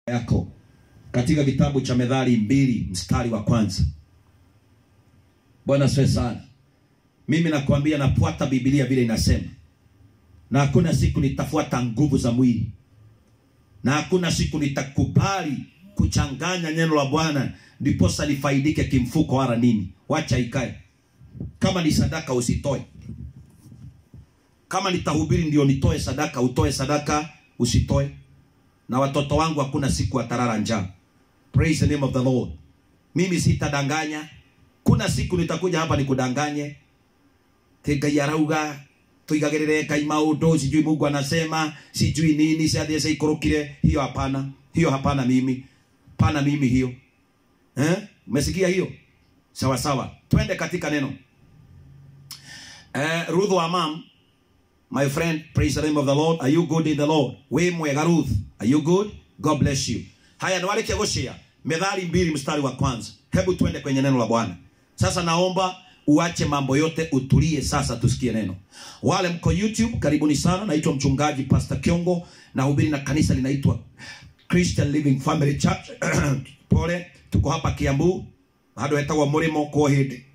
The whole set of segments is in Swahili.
yako katika kitabu cha Methali mbili mstari wa kwanza. Bwana asifiwe sana. Mimi nakwambia nafuata Biblia vile inasema, na hakuna siku nitafuata nguvu za mwili, na hakuna siku nitakubali kuchanganya neno la Bwana ndiposa nifaidike kimfuko wala nini. Wacha ikae. Kama ni sadaka usitoe. Kama nitahubiri ndio nitoe sadaka, utoe sadaka, usitoe. Na watoto wangu hakuna siku watarara njaa. Praise the name of the Lord. Mimi sitadanganya. Kuna siku nitakuja hapa nikudanganye. Ngai arauga tuigagirire Ngai maundu, sijui Mungu anasema, sijui nini, si hadi ikorokire. Hiyo hapana, hiyo hapana, mimi pana mimi hiyo eh? Umesikia hiyo? Sawa sawa, twende katika neno eh, Ruth wa mam My friend, praise the name of the Lord. Are you good in the Lord? We mwega Ruth. Are you good? God bless you. Haya niwaleke goshia. Methali mbili mstari wa kwanza. Hebu twende kwenye neno la Bwana. Sasa naomba uache mambo yote utulie sasa tusikie neno. Wale mko YouTube karibuni sana. Naitwa mchungaji Pastor Kiongo na hubiri na kanisa linaitwa Christian Living Family Church. Pole, tuko hapa Kiambu. Bado hetagwo murimo kwa hindi.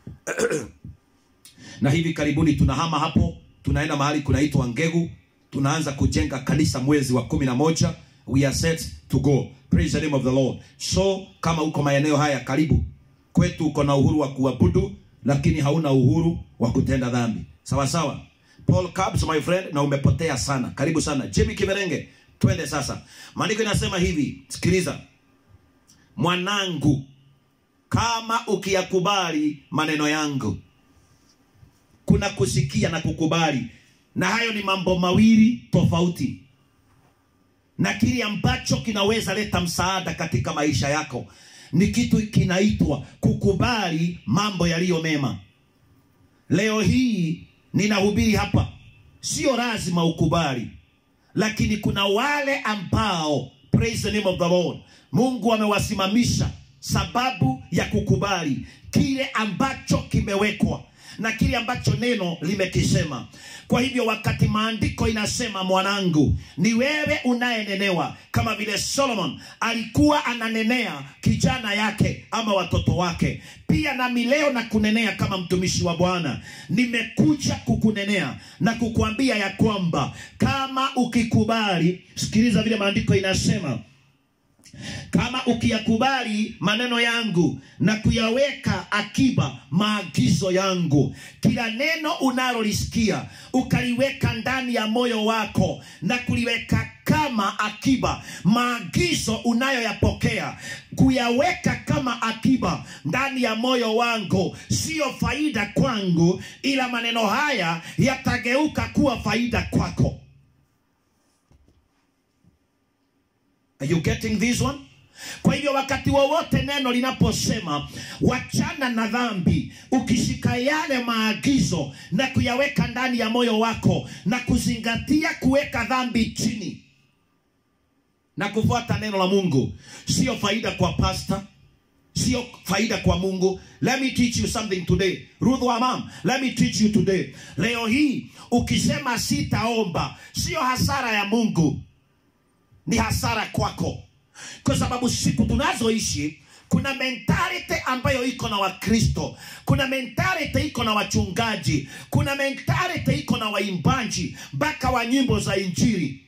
na hivi karibuni tunahama hapo tunaenda mahali kunaitwa Ngegu, tunaanza kujenga kanisa mwezi wa kumi na moja. We are set to go. Praise the name of the Lord. So kama uko maeneo haya karibu kwetu, uko na uhuru wa kuabudu, lakini hauna uhuru wa kutenda dhambi. Sawa sawa. Paul Cabs, my friend, na umepotea sana. Karibu sana. Jimmy Kiberenge, twende sasa. Maandiko inasema hivi, sikiliza. Mwanangu, kama ukiyakubali maneno yangu kuna kusikia na kukubali, na hayo ni mambo mawili tofauti, na kile ambacho kinaweza leta msaada katika maisha yako ni kitu kinaitwa kukubali mambo yaliyo mema. Leo hii ninahubiri hapa, sio lazima ukubali, lakini kuna wale ambao, praise the name of the Lord, Mungu amewasimamisha sababu ya kukubali kile ambacho kimewekwa na kile ambacho neno limekisema. Kwa hivyo wakati maandiko inasema mwanangu, ni wewe unayenenewa, kama vile Solomon alikuwa ananenea kijana yake ama watoto wake, pia nami leo na kunenea kama mtumishi wa Bwana. Nimekuja kukunenea na kukuambia ya kwamba kama ukikubali, sikiliza vile maandiko inasema kama ukiyakubali maneno yangu na kuyaweka akiba maagizo yangu, kila neno unalolisikia ukaliweka ndani ya moyo wako na kuliweka kama akiba, maagizo unayoyapokea kuyaweka kama akiba ndani ya moyo wangu, siyo faida kwangu, ila maneno haya yatageuka kuwa faida kwako. Are you getting this one? Kwa hivyo wakati wowote neno linaposema wachana na dhambi, ukishika yale maagizo na kuyaweka ndani ya moyo wako na kuzingatia kuweka dhambi chini na kufuata neno la Mungu, sio faida kwa pasta, sio faida kwa Mungu. Let me teach you something today. Ruth wa mam, let me teach you today. Leo hii ukisema sitaomba, sio hasara ya Mungu ni hasara kwako, kwa sababu siku tunazoishi kuna mentality ambayo iko na Wakristo, kuna mentality iko na wachungaji, kuna mentality iko na waimbaji mpaka wa nyimbo za Injili,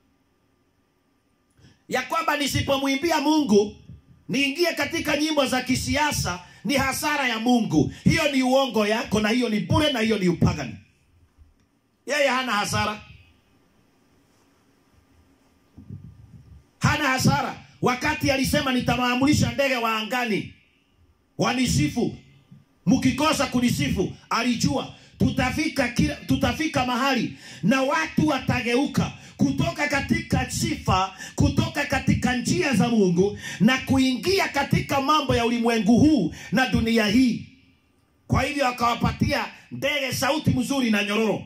ya kwamba nisipomwimbia Mungu niingie katika nyimbo za kisiasa ni hasara ya Mungu. Hiyo ni uongo yako, na hiyo ni bure, na hiyo ni upagani. Yeye hana hasara hana hasara. Wakati alisema nitamaamulisha ndege wa angani wanisifu, mkikosa kunisifu, alijua tutafika kila, tutafika mahali na watu watageuka kutoka katika sifa, kutoka katika njia za Mungu na kuingia katika mambo ya ulimwengu huu na dunia hii. Kwa hivyo akawapatia ndege sauti mzuri na nyororo,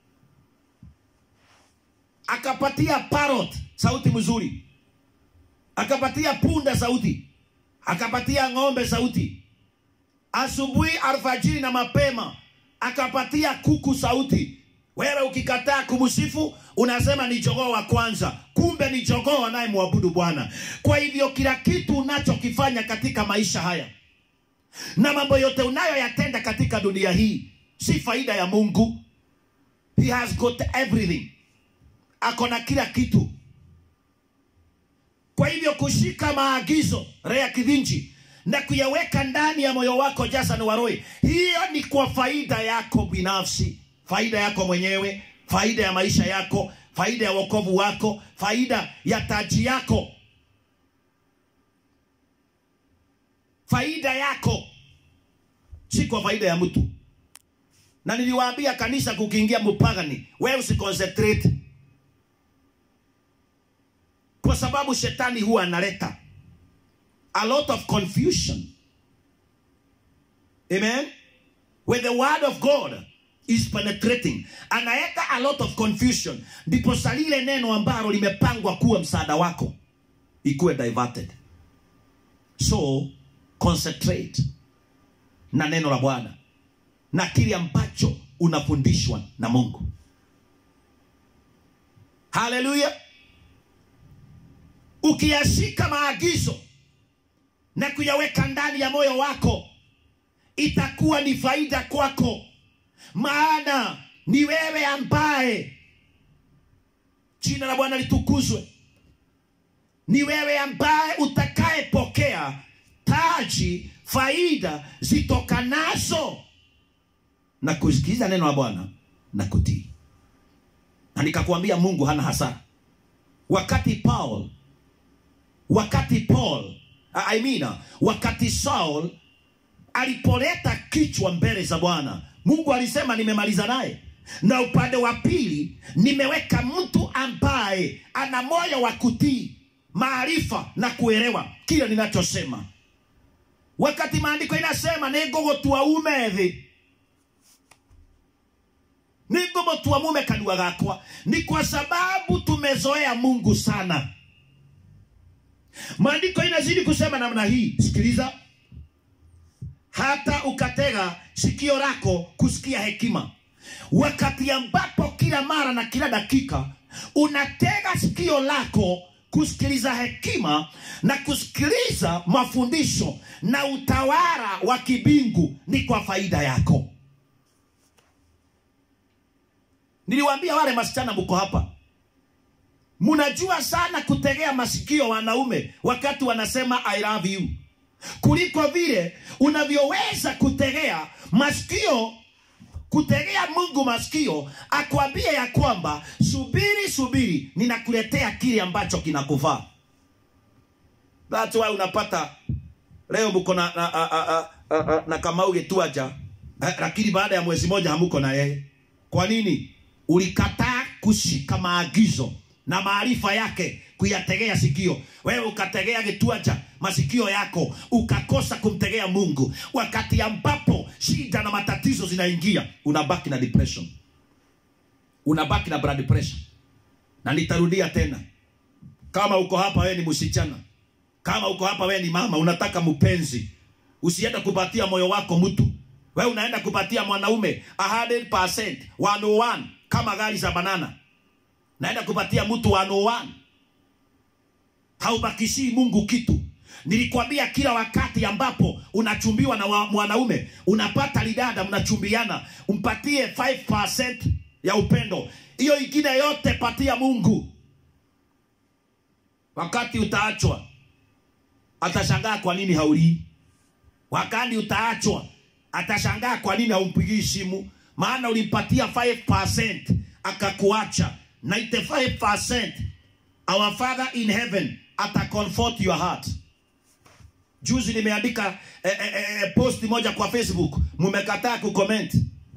akapatia parrot sauti mzuri akapatia punda sauti, akapatia ng'ombe sauti, asubuhi, alfajiri na mapema akapatia kuku sauti, wewe ukikataa kumsifu unasema ni jogoo wa kwanza kumbe ni jogoo anayemwabudu bwana kwa hivyo kila kitu unachokifanya katika maisha haya na mambo yote unayoyatenda katika dunia hii si faida ya mungu he has got everything ako na kila kitu kwa hivyo kushika maagizo rea kidhinji na kuyaweka ndani ya moyo wako jasan waroi hiyo ni kwa faida yako binafsi faida yako mwenyewe faida ya maisha yako faida ya wokovu wako faida ya taji yako faida yako si kwa faida ya mtu na niliwaambia kanisa kukiingia mpagani wewe usiconcentrate kwa sababu shetani huwa analeta a lot of confusion amen when the word of god is penetrating anaweka a lot of confusion ndipo salile neno ambalo limepangwa kuwa msaada wako ikuwe diverted so concentrate na neno la bwana na kile ambacho unafundishwa na mungu haleluya ukiyashika maagizo na kuyaweka ndani ya moyo wako itakuwa ni faida kwako maana ni wewe ambaye jina la bwana litukuzwe ni wewe ambaye utakayepokea taji faida zitokanazo na kusikiliza neno la bwana na kutii na nikakwambia mungu hana hasara wakati paul wakati paul I mean, wakati saul alipoleta kichwa mbele za bwana mungu alisema nimemaliza naye na upande wa pili nimeweka mtu ambaye ana moyo wa kutii maarifa na kuelewa kile ninachosema wakati maandiko inasema nĩngũgũtua ume thĩ nĩngũmũtua mume kanua gakwa ni kwa sababu tumezoea mungu sana maandiko inazidi kusema namna hii sikiliza hata ukatega sikio lako kusikia hekima wakati ambapo kila mara na kila dakika unatega sikio lako kusikiliza hekima na kusikiliza mafundisho na utawala wa kibingu ni kwa faida yako niliwaambia wale masichana mko hapa mnajua sana kutegea masikio wanaume wakati wanasema i love you kuliko vile unavyoweza kutegea masikio kutegea mungu masikio akwambie ya kwamba subiri subiri ninakuletea kile ambacho kinakufaa that's why unapata leo mko na, na, na, na, na, na kamau getuaja lakini baada ya mwezi moja hamuko na yeye kwa nini ulikataa kushika maagizo na maarifa yake kuyategea sikio wewe ukategea gituacha masikio yako ukakosa kumtegea mungu wakati ambapo shida na matatizo zinaingia unabaki na depression unabaki na blood pressure na nitarudia tena kama uko hapa wewe ni msichana kama uko hapa wewe ni mama unataka mpenzi usienda kupatia moyo wako mtu wewe unaenda kupatia mwanaume 100% 101 kama gari za banana naenda kupatia mtu 101 haubakishii mungu kitu nilikwambia kila wakati ambapo unachumbiwa na wa- mwanaume unapata lidada mnachumbiana umpatie 5% ya upendo hiyo ingine yote patia mungu wakati utaachwa atashangaa kwa nini haulii wakati utaachwa atashangaa kwa nini haumpigii simu maana ulimpatia 5% akakuacha 95% our father in heaven ata comfort your heart juzi nimeandika eh, eh, eh, post moja kwa facebook mmekataa kucomment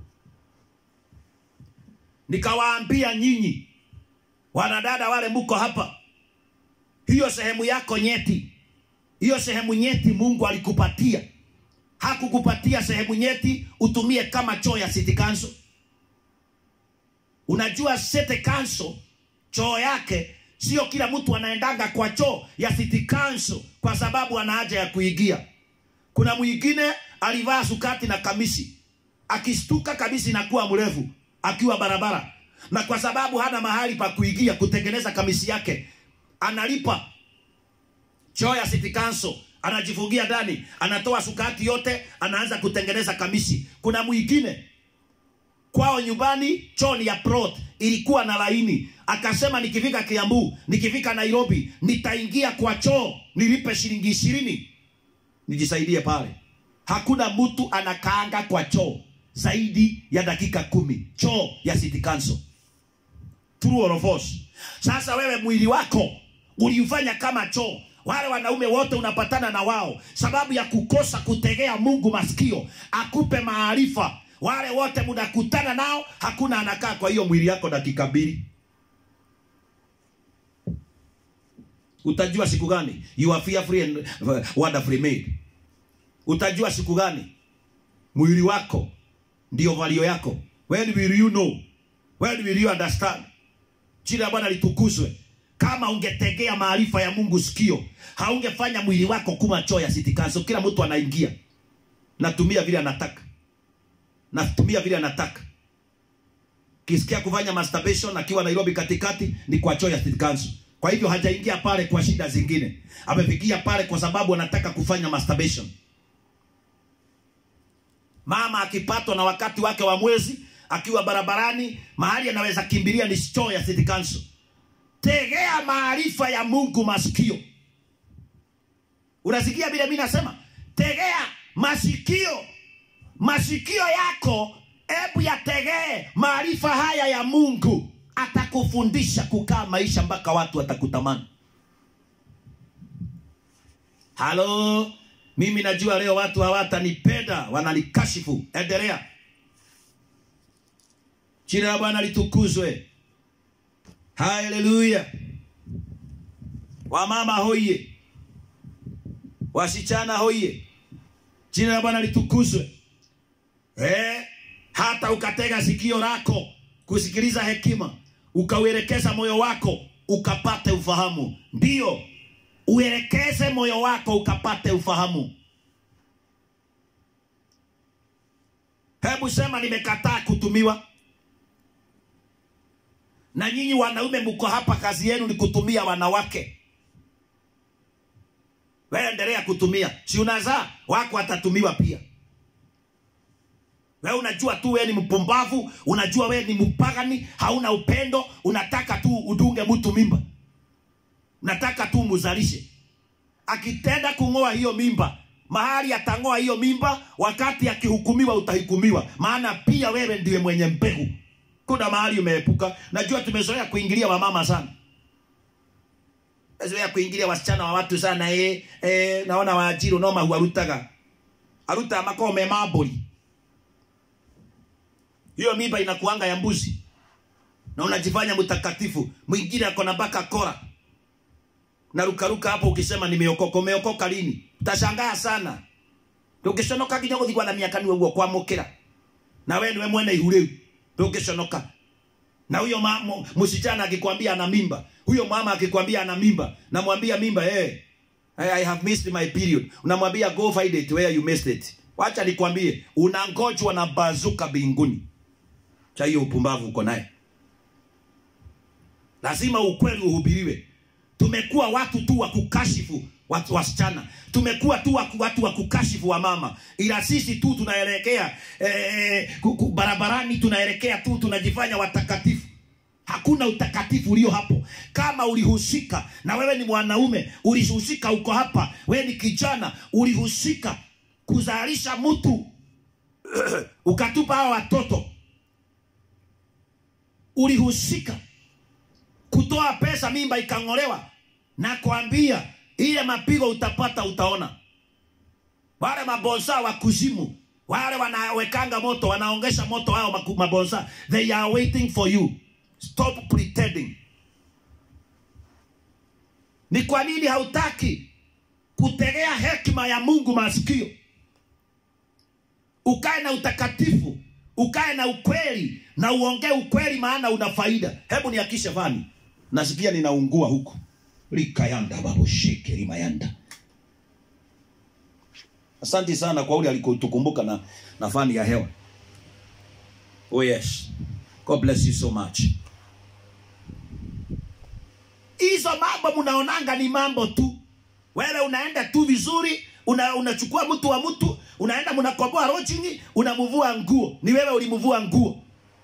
nikawaambia nyinyi wanadada wale mko hapa hiyo sehemu yako nyeti hiyo sehemu nyeti mungu alikupatia hakukupatia sehemu nyeti utumie kama choo ya city council unajua city council choo yake sio kila mtu anaendanga kwa choo ya city council kwa sababu ana haja ya kuigia kuna mwingine alivaa sukati na kamisi akistuka kamisi inakuwa mrefu akiwa barabara, na kwa sababu hana mahali pa kuingia kutengeneza kamisi yake, analipa choo ya city council, anajifungia ndani, anatoa sukati yote, anaanza kutengeneza kamisi. Kuna mwingine kwao nyumbani choo ni ya plot ilikuwa na laini, akasema nikifika Kiambu, nikifika Nairobi, nitaingia kwa choo nilipe shilingi ishirini nijisaidie pale. Hakuna mtu anakaanga kwa choo zaidi ya dakika kumi, choo ya city council. True or false? Sasa wewe mwili wako uliufanya kama choo. Wale wanaume wote unapatana na wao sababu ya kukosa kutegea Mungu masikio akupe maarifa. Wale wote mnakutana nao, hakuna anakaa kwa hiyo mwili yako dakika mbili. Utajua siku gani you are fearfully and uh, wonderfully made. Utajua siku gani mwili wako ndio valio yako. When will you know? When will you understand? Jina la Bwana litukuzwe. Kama ungetegea maarifa ya Mungu sikio, haungefanya mwili wako kuma choo ya city council. Kila mtu anaingia, natumia vile anataka, natumia vile anataka. Kisikia kufanya masturbation akiwa Nairobi katikati, ni kwa choo ya city council. Kwa hivyo hajaingia pale kwa shida zingine, amefikia pale kwa sababu anataka kufanya masturbation. Mama akipatwa na wakati wake wa mwezi akiwa barabarani, mahali anaweza kimbilia ni choo ya city council. Tegea maarifa ya Mungu masikio. Unasikia vile mimi nasema? Tegea masikio, masikio yako, hebu yategee maarifa haya ya Mungu. Atakufundisha kukaa maisha mpaka watu watakutamani. Halo, mimi najua leo watu hawatanipenda, wananikashifu. Endelea. Jina la Bwana litukuzwe. Haleluya. Wamama hoye, wasichana hoye, jina la Bwana litukuzwe. Eh, hata ukatega sikio lako kusikiliza hekima, ukauelekeza moyo wako ukapate ufahamu. Ndiyo, uelekeze moyo wako ukapate ufahamu. Hebu sema nimekataa kutumiwa. Na nyinyi wanaume mko hapa, kazi yenu ni kutumia wanawake. Wewe endelea kutumia, si unazaa wako atatumiwa pia. Wewe unajua tu wewe ni mpumbavu, unajua wewe ni mpagani, hauna upendo, unataka tu udunge mtu mimba, unataka tu muzalishe. Akitenda kung'oa hiyo mimba, mahali atang'oa hiyo mimba, wakati akihukumiwa utahukumiwa, maana pia wewe ndiye mwenye mbegu. Kuna mahali umeepuka. Najua tumezoea kuingilia wamama sana, tumezoea kuingilia wasichana wa watu sana. Eh, eh, naona waajiri unoma huarutaga aruta makome maburi hiyo mimba inakuanga ya mbuzi na unajifanya mtakatifu. Mwingine ako na mpaka kora na rukaruka hapo, ukisema nimeokoka. Umeokoka lini? Utashangaa sana. Ndũngĩconoka nginya gũthigwa na miaka niwe guo kwamũkĩra na we niwe mwene ihu rĩu ndũngĩconoka. Na huyo msichana akikwambia ana mimba, huyo mama akikwambia ana mimba, namwambia mimba eh, hey, I have missed my period. Unamwambia go find it where you missed it. Wacha nikwambie, unangojwa na bazuka mbinguni cha hiyo upumbavu uko naye. Lazima ukweli uhubiriwe. Tumekuwa watu tu wa kukashifu watu wasichana, tumekuwa tu waku, watu wa kukashifu wa mama, ila sisi tu tunaelekea eh, barabarani, tunaelekea tu tunajifanya watakatifu. Hakuna utakatifu ulio hapo. Kama ulihusika na wewe ni mwanaume, ulihusika uko hapa, wewe ni kijana, ulihusika kuzalisha mtu ukatupa hao watoto ulihusika kutoa pesa, mimba ikang'olewa, na kuambia ile mapigo utapata, utaona. Wale mabonsa wa kuzimu, wale wanawekanga moto, wanaongesha moto hao mabonsa, they are waiting for you. Stop pretending. Ni kwa nini hautaki kutegea hekima ya Mungu masikio, ukae na utakatifu ukae na ukweli na uongee ukweli, maana una faida. Hebu niakishe fani, nasikia ninaungua huku likayanda baboshike limayanda. Asante sana kwa ule alikotukumbuka na, na fani ya hewa. Oh yes. God bless you so much. Hizo mambo mnaonanga ni mambo tu. Wewe unaenda tu vizuri, una, unachukua mtu wa mtu, unaenda mnakomboa lodging, unamvua nguo. Ni wewe ulimvua nguo.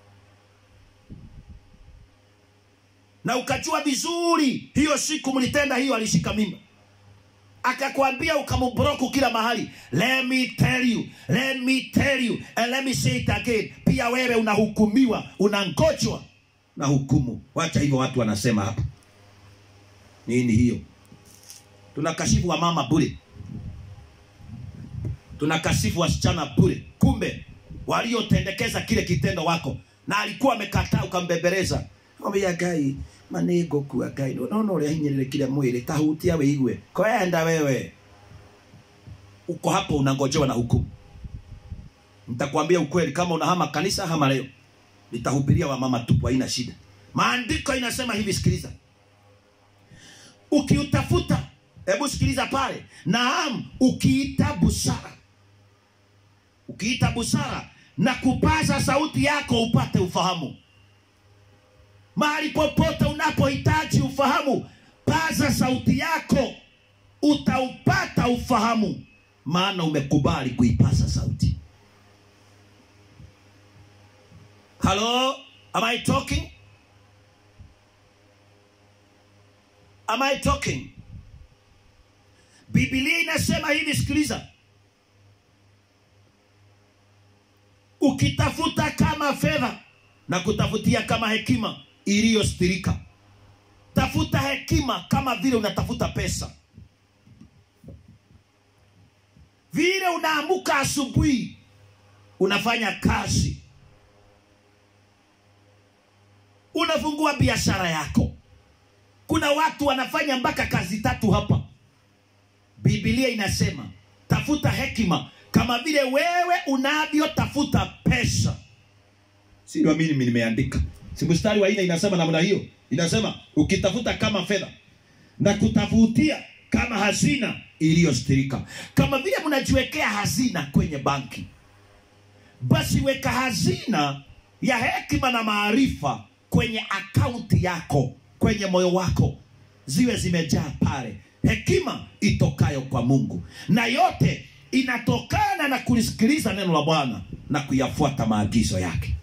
Na ukajua vizuri hiyo siku mlitenda hiyo, alishika mimba akakwambia ukamubroku kila mahali. Let me tell you, let me tell you and let me say it again. Pia wewe unahukumiwa, unangojwa na hukumu. Wacha hivyo watu wanasema hapa nini hiyo? Tunakashifu wa mama bure, tunakashifu wasichana bure, kumbe waliotendekeza kile kitendo wako na alikuwa amekataa, ukambembeleza ya gai manego kua gai nona uria hinyirirekire mwili tahutia wiigue kwenda wewe uko hapo unangojewa na hukumu. Nitakwambia ukweli, kama unahama kanisa, hama leo, nitahubiria wamama tupu, haina shida. Maandiko inasema hivi, sikiliza ukiutafuta hebu sikiliza pale naam ukiita busara ukiita busara na kupaza sauti yako upate ufahamu mahali popote unapohitaji ufahamu paza sauti yako utaupata ufahamu maana umekubali kuipaza sauti halo am i talking Am I talking? Biblia inasema hivi, sikiliza. Ukitafuta kama fedha na kutafutia kama hekima iliyostirika. Tafuta hekima kama vile unatafuta pesa. Vile unaamuka asubuhi, unafanya kazi, unafungua biashara yako kuna watu wanafanya mpaka kazi tatu hapa. Biblia inasema tafuta hekima kama vile wewe unavyotafuta pesa. Si ndio mimi nimeandika. Si mstari wa nne inasema namna hiyo. Inasema ukitafuta kama fedha na kutafutia kama hazina iliyostirika. Kama vile mnajiwekea hazina kwenye banki. Basi weka hazina ya hekima na maarifa kwenye akaunti yako kwenye moyo wako ziwe zimejaa pale hekima itokayo kwa Mungu, na yote inatokana na kulisikiliza neno la Bwana na kuyafuata maagizo yake.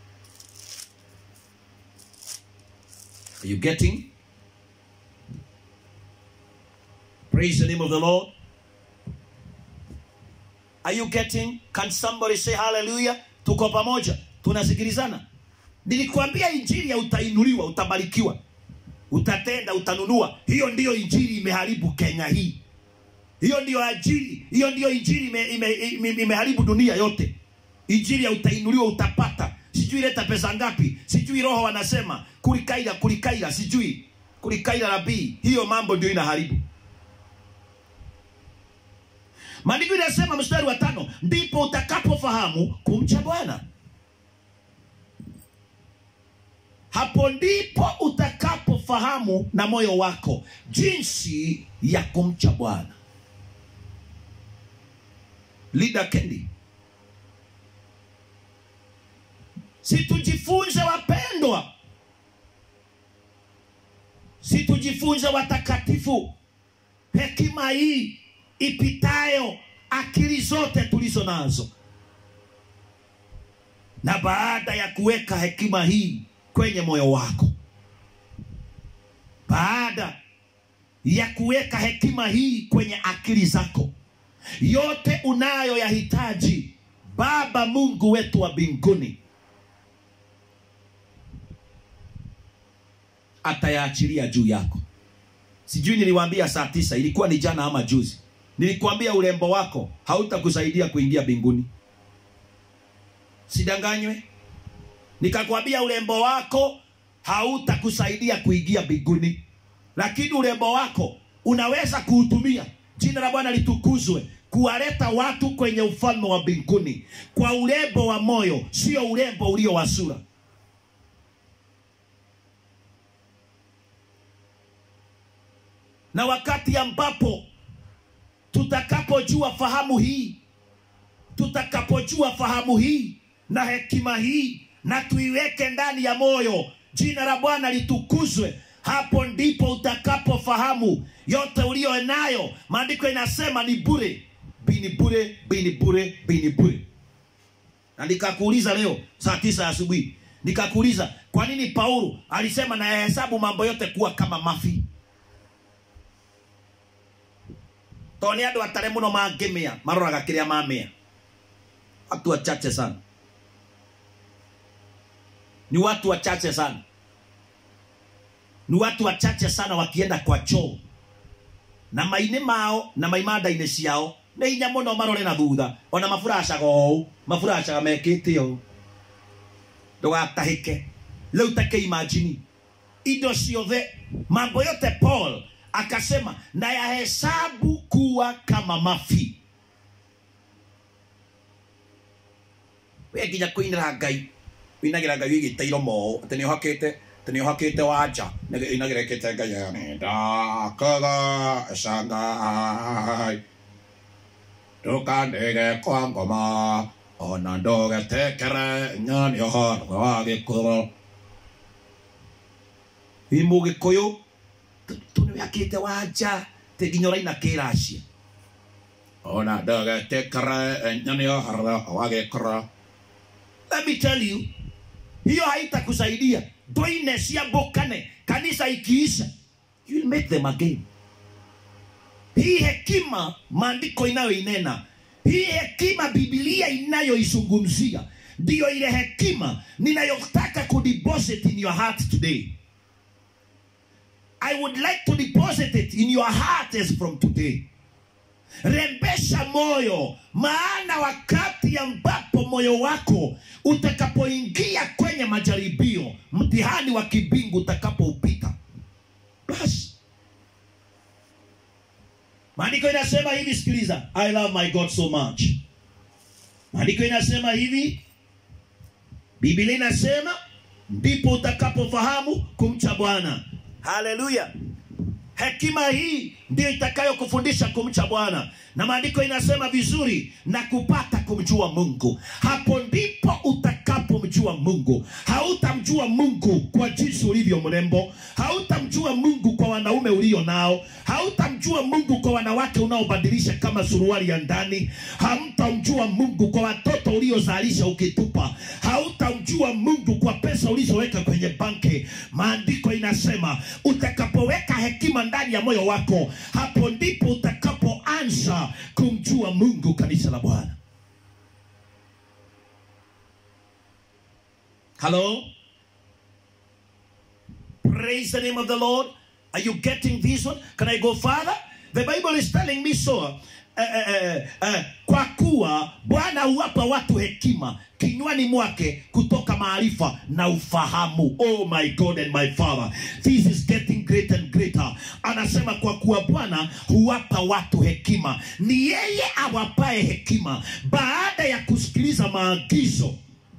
Are you getting? Praise the name of the Lord. Are you getting? Can somebody say hallelujah? Tuko pamoja, tunasikilizana. Nilikwambia injili ya utainuliwa, utabarikiwa utatenda, utanunua. Hiyo ndiyo injili imeharibu Kenya hii. Hiyo ndiyo ajili, hiyo ndiyo injili imeharibu ime, ime, ime dunia yote. Injili ya utainuliwa, utapata. Sijui leta pesa ngapi, sijui roho wanasema kulikaira, kulikaira, sijui kulikaira rabii. Hiyo mambo ndio inaharibu. Maandiko inasema mstari wa tano, ndipo utakapofahamu kumcha Bwana. Hapo ndipo utakapofahamu na moyo wako jinsi ya kumcha Bwana. Lida Kendi, situjifunze wapendwa, situjifunze watakatifu, hekima hii ipitayo akili zote tulizo nazo, na baada ya kuweka hekima hii kwenye moyo wako, baada ya kuweka hekima hii kwenye akili zako, yote unayoyahitaji Baba Mungu wetu wa mbinguni atayaachilia juu yako. Sijui niliwaambia saa tisa, ilikuwa ni jana ama juzi, nilikwambia urembo wako hautakusaidia kuingia mbinguni. Sidanganywe? Nikakwambia urembo wako hautakusaidia kuingia mbinguni, lakini urembo wako unaweza kuutumia. Jina la Bwana litukuzwe, kuwaleta watu kwenye ufalme wa mbinguni kwa urembo wa moyo, sio urembo ulio wa sura. Na wakati ambapo tutakapojua fahamu hii, tutakapojua fahamu hii na hekima hii na tuiweke ndani ya moyo jina la bwana litukuzwe hapo ndipo utakapofahamu yote uliyo nayo maandiko inasema ni bure bini bure bini bure bini bure na nikakuuliza leo saa tisa asubuhi nikakuuliza kwa nini paulo alisema nayahesabu mambo yote kuwa kama mafi tondå nä andå atare må no mangä mä a maroraga kä rä a mamä a watu wachache sana ni watu wachache sana ni watu wachache sana wakienda kwa choo na maini mao na maimanda-inĩ ciao nĩ hinya mũno marore na thutha ona maburacaga ũũ maburacaga mekĩte ũũ ndũgatahĩke rĩu take imagine indo ciothe mambo yote paul akasema na yahesabu kuwa kama mafi we nginya kuinĩra ngai uinagĩra ngai wĩgĩte iromo atĩ nĩ ũhakĩte atĩ nĩ ũhakĩte wanja inagĩra ĩkĩte ngai nĩ ndakaga cangai ndũkanĩge kwa ngoma ona ndũgetekere nyani ũhoro wa gĩkũrũ wĩ mũgĩkũyũ tå nä akä te wanja tä nginya å raina kä racia ona ndågetekere nyani ũhoro wa gĩkũrũ let me tell you hiyo haitakusaidia ndoine ciambũkane kanisa ikiisha you will make them again hii hekima maandiko inayoinena hii hekima bibilia inayoizungumzia ndiyo ile hekima ninayotaka kudeposit in your heart today i would like to deposit it in your heart as from today rembesha moyo maana wakati ambapo moyo wako utakapoingia kwenye majaribio mtihani wa kibingu utakapoupita basi maandiko inasema hivi sikiliza i love my god so much maandiko inasema hivi biblia inasema ndipo utakapofahamu kumcha bwana haleluya hekima hii ndio itakayokufundisha kumcha bwana na maandiko inasema vizuri na kupata kumjua mungu hapo ndipo utakapomjua mungu hautamjua mungu kwa jinsi ulivyo mrembo hautamjua mungu kwa wanaume ulio nao hautamjua mungu kwa wanawake unaobadilisha kama suruali ya ndani hamtamjua mungu kwa watoto uliozalisha ukitupa hautamjua mungu kwa pesa ulizoweka kwenye banki maandiko inasema utakapoweka hekima ndani ya moyo wako hapo ndipo utakapoanza kumjua mungu kanisa la bwana hello praise the name of the lord are you getting this one can i go further the bible is telling me so Eh, eh, eh, kwa kuwa bwana huwapa watu hekima kinywani mwake kutoka maarifa na ufahamu oh my god and my father this is getting greater and greater anasema kwa kuwa bwana huwapa watu hekima ni yeye awapae hekima baada ya kusikiliza maagizo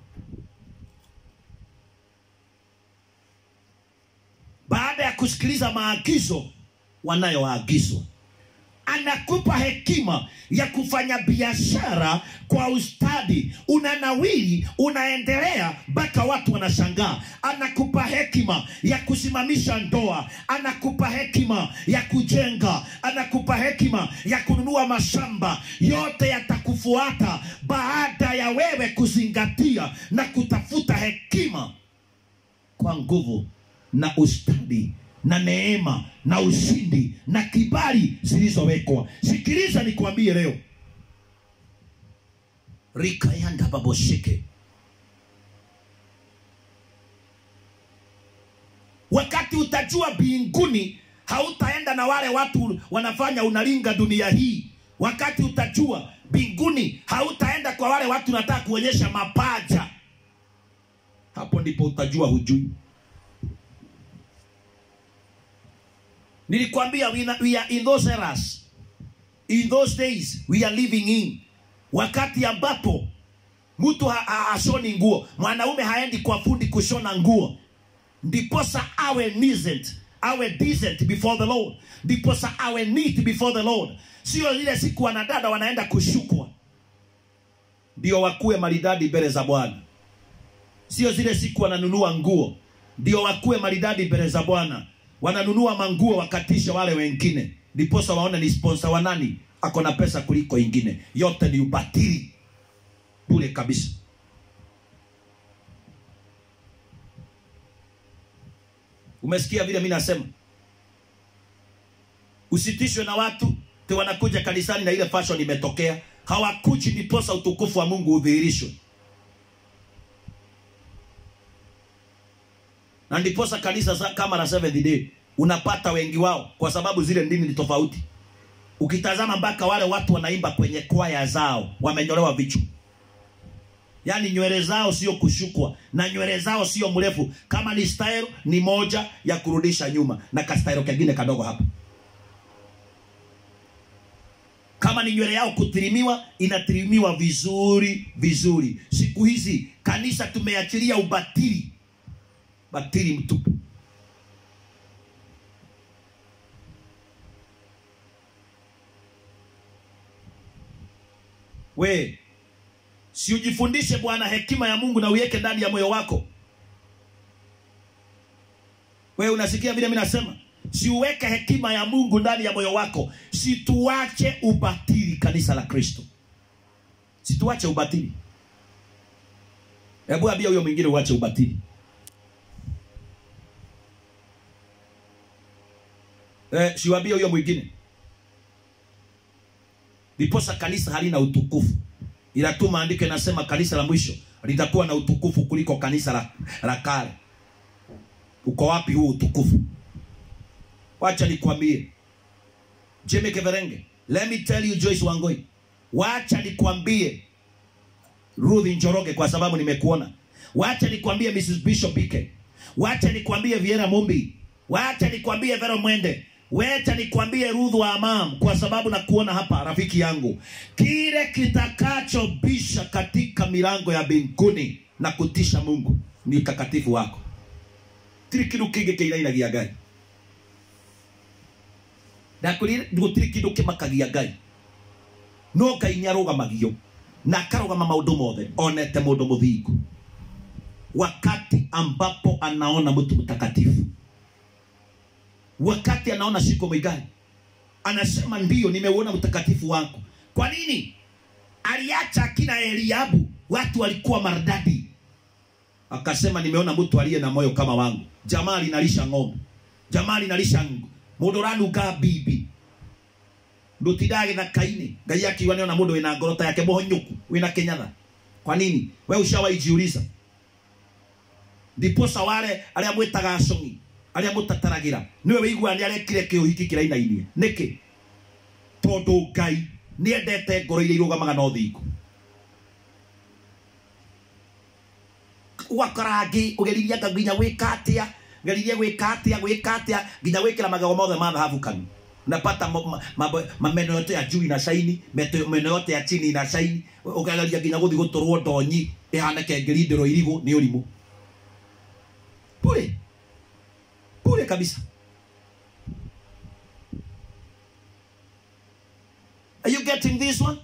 baada ya kusikiliza maagizo wanayoagizwa anakupa hekima ya kufanya biashara kwa ustadi unanawiri unaendelea mpaka watu wanashangaa anakupa hekima ya kusimamisha ndoa anakupa hekima ya kujenga anakupa hekima ya kununua mashamba yote yatakufuata baada ya wewe kuzingatia na kutafuta hekima kwa nguvu na ustadi na neema na ushindi na kibali zilizowekwa sikiliza nikwambie leo rikayanda baboshike wakati utajua mbinguni hautaenda na wale watu wanafanya unalinga dunia hii wakati utajua mbinguni hautaenda kwa wale watu nataka kuonyesha mapaja hapo ndipo utajua hujui nilikwambia we, na- we are in those eras in those days we are living in wakati ambapo mtu ha- ha- hashoni nguo mwanaume haendi kwa fundi kushona nguo ndiposa awe decent awe decent before the lord ndiposa awe neat before the lord sio ile siku wanadada wanaenda kushukwa ndio wakuwe maridadi mbele za bwana sio zile siku wananunua nguo ndio wakuwe maridadi mbele za bwana wananunua manguo wakatisha wale wengine ndiposa waone ni sponsor wa nani ako na pesa kuliko ingine yote ni ubatili bure kabisa umesikia vile mi nasema usitishwe na watu te wanakuja kanisani na ile fashion imetokea hawakuji ndiposa utukufu wa mungu udhihirishwe na ndiposa kanisa za- kama la Seventh Day unapata wengi wao kwa sababu zile dini ni tofauti ukitazama mpaka wale watu wanaimba kwenye kwaya zao wamenyolewa vichwa yaani nywele zao sio kushukwa na nywele zao sio mrefu kama ni style ni moja ya kurudisha nyuma na kastailo kengine kadogo hapa kama ni nywele yao kutirimiwa inatirimiwa vizuri vizuri siku hizi kanisa tumeachilia ubatili batili mtupu we si ujifundishe bwana hekima ya mungu na uiweke ndani ya moyo wako we unasikia vile mi nasema si uweke hekima ya mungu ndani ya moyo wako situache ubatili kanisa la kristo situache ubatili hebu ambia huyo mwingine uache ubatili eh, siwambie huyo mwingine ndiposa kanisa halina utukufu ila tu maandiko inasema kanisa la mwisho litakuwa na utukufu kuliko kanisa la, la kale uko wapi huu utukufu wacha nikwambie jimmy keverenge let me tell you joyce wangoi wacha nikwambie ruth njoroge kwa sababu nimekuona wacha nikwambie mrs bishop ike wacha nikwambie viera mumbi wacha nikwambie vero mwende wacha nikwambie ruth wa amam kwa sababu nakuona hapa rafiki yangu kile kitakachobisha katika milango ya mbinguni na kutisha mungu ni utakatifu wako tiri kindu kingi kiinainagia ngai ndakwirire gutiri kindu kimakagia ngai no ngai nĩ arũgamagio na akarũgama maũndũ mothe onete mũndũ mũthingu wakati ambapo anaona mtu mtakatifu wakati anaona siku mwigani anasema ndiyo nimeuona mtakatifu wangu kwa nini aliacha akina eliabu watu walikuwa maridadi akasema nimeona mtu aliye na moyo kama wangu jamaa linalisha ng'ombe jamaa linalisha mũndũ ũranunga bibi ndutindage gĩthaka-inĩ ngai akiuga nĩona mũndũ wĩna ngorota yake mũhonyũku wĩna kĩnyatha kwa nini we ushawaijiuliza ndiposa wale arĩa mwĩtaga acong'i arĩa mũtataragĩra nĩwe wĩiguaga nĩ arekire kĩũhiki kĩrainainie nĩkĩ tondũ ngai nĩ endete ngoro iria irũgamaga na ũthingu ũgakorangi ũgeririe nginya gwĩka atĩa ngeririe gwĩka atĩa gwĩka atĩa nginya gwĩkĩra magego mothe ma dhahabu kanu unapata mo- ma- ma- mameno yote ya juu ina shaini meto- meno yote ya chini ina shaini ukageria nginya guthi guturwo ndonyi ihane kengeri ndiro irigu ni urimu bure bure kabisa are you getting this one